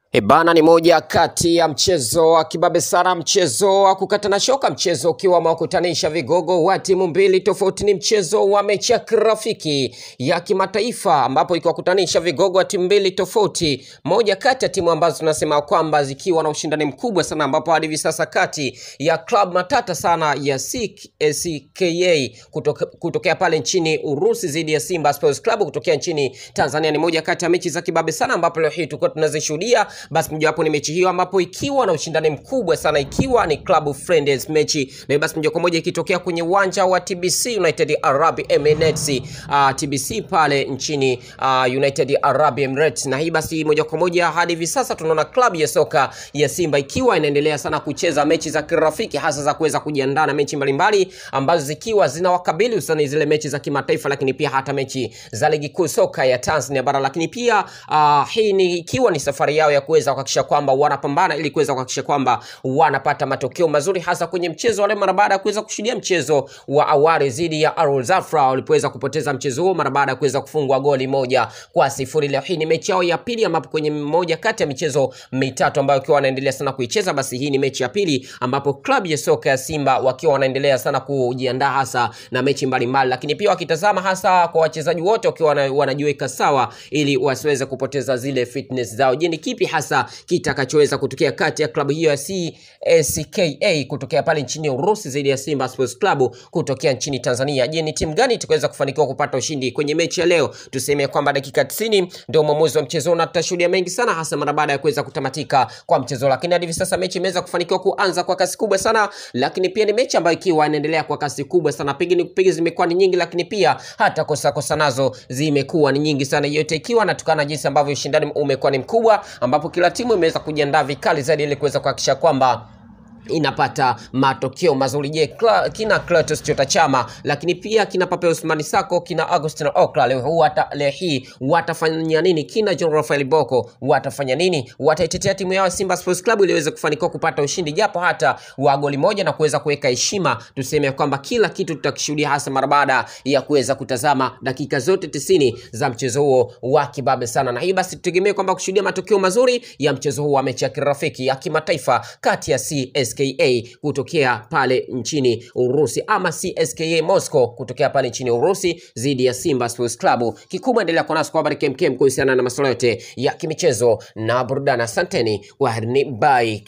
Ebana ni moja kati ya mchezo wa kibabe sana, mchezo wa kukatana shoka, mchezo ukiwa umewakutanisha vigogo wa timu mbili tofauti. Ni mchezo wa mechi ya kirafiki ya kimataifa, ambapo ikiwakutanisha vigogo wa timu mbili tofauti, moja kati ya timu ambazo tunasema kwamba zikiwa na ushindani mkubwa sana, ambapo hadi hivi sasa kati ya club matata sana ya CSKA kutoka, kutokea pale nchini Urusi dhidi ya Simba Sports Club kutokea nchini Tanzania ni moja kati ya mechi za kibabe sana, ambapo leo hii tulikuwa tunazishuhudia basi mojawapo ni mechi hiyo ambapo ikiwa na ushindani mkubwa sana, ikiwa ni club friendly mechi, na basi moja kwa moja ikitokea kwenye uwanja wa TBC United Arab Emirates uh, TBC pale nchini uh, United Arab Emirates, na hii basi moja kwa moja hadi hivi sasa tunaona klabu ya soka ya Simba ikiwa inaendelea sana kucheza mechi za kirafiki, hasa za kuweza kujiandaa na mechi mbalimbali ambazo zikiwa zinawakabili hususani zile mechi za kimataifa, lakini pia hata mechi za ligi kuu soka ya Tanzania bara, lakini pia uh, hii ni ikiwa ni safari yao ya kuweza kuhakikisha kwamba wanapambana ili kuweza kuhakikisha kwamba wanapata matokeo mazuri hasa kwenye mchezo wale mara baada ya kuweza kushuhudia mchezo wa awali dhidi ya Al Zafra walipoweza kupoteza mchezo huo mara baada ya kuweza kufungwa goli moja kwa sifuri. Leo hii ni mechi yao ya pili, ambapo kwenye moja kati ya michezo mitatu ambayo wakiwa wanaendelea sana kuicheza, basi hii ni mechi ya pili ambapo klabu ya soka ya Simba wakiwa wanaendelea sana kujiandaa hasa na mechi mbalimbali, lakini pia wakitazama hasa kwa wachezaji wote wakiwa wana- wanajiweka sawa ili wasiweze kupoteza zile fitness zao. Je, ni kipi hasa kitakachoweza kutokea kati ya klabu hiyo ya CSKA kutokea pale nchini Urusi dhidi ya Simba Sports Club kutokea nchini Tanzania. Je, ni timu gani itakaweza kufanikiwa kupata ushindi kwenye mechi ya leo? Tuseme kwamba dakika 90 ndio mwamuzi wa mchezo na tutashuhudia mengi sana, hasa mara baada ya kuweza kutamatika kwa mchezo, lakini hadi hivi sasa mechi imeweza kufanikiwa kuanza kwa kasi kubwa sana, lakini pia ni mechi ambayo ikiwa inaendelea kwa kasi kubwa sana, pigini kupigi zimekuwa ni nyingi, lakini pia hata kosa kosa nazo zimekuwa ni nyingi sana, yote ikiwa natokana na jinsi ambavyo ushindani umekuwa ni mkubwa, ambapo kila timu imeweza kujiandaa vikali zaidi ili kuweza kuhakikisha kwamba inapata matokeo mazuri. Je, Kla- kina Clatous Chota Chama, lakini pia kina Pape Ousmani Sako, kina Agustin Okla leo huu wata, leo hii watafanya nini? Kina John Rafael Boko watafanya nini? Wataitetea timu yao ya Simba Sports Club ili iweze kufanikiwa kupata ushindi japo hata wa goli moja na kuweza kuweka heshima. Tuseme kwamba kila kitu tutakishuhudia hasa mara baada ya kuweza kutazama dakika zote tisini za mchezo huo wa kibabe sana, na hii basi tutegemee kwamba kushuhudia matokeo mazuri ya mchezo huu wa mechi ya kirafiki ya kimataifa kati ya CSKA kutokea pale nchini Urusi ama CSKA Moscow kutokea pale nchini Urusi dhidi ya Simba Sports Club. Kikubwa endelea kuwa nasi kwa habari kemkem kuhusiana na masuala yote ya kimichezo na burudani. Asanteni, kwaherini, bye.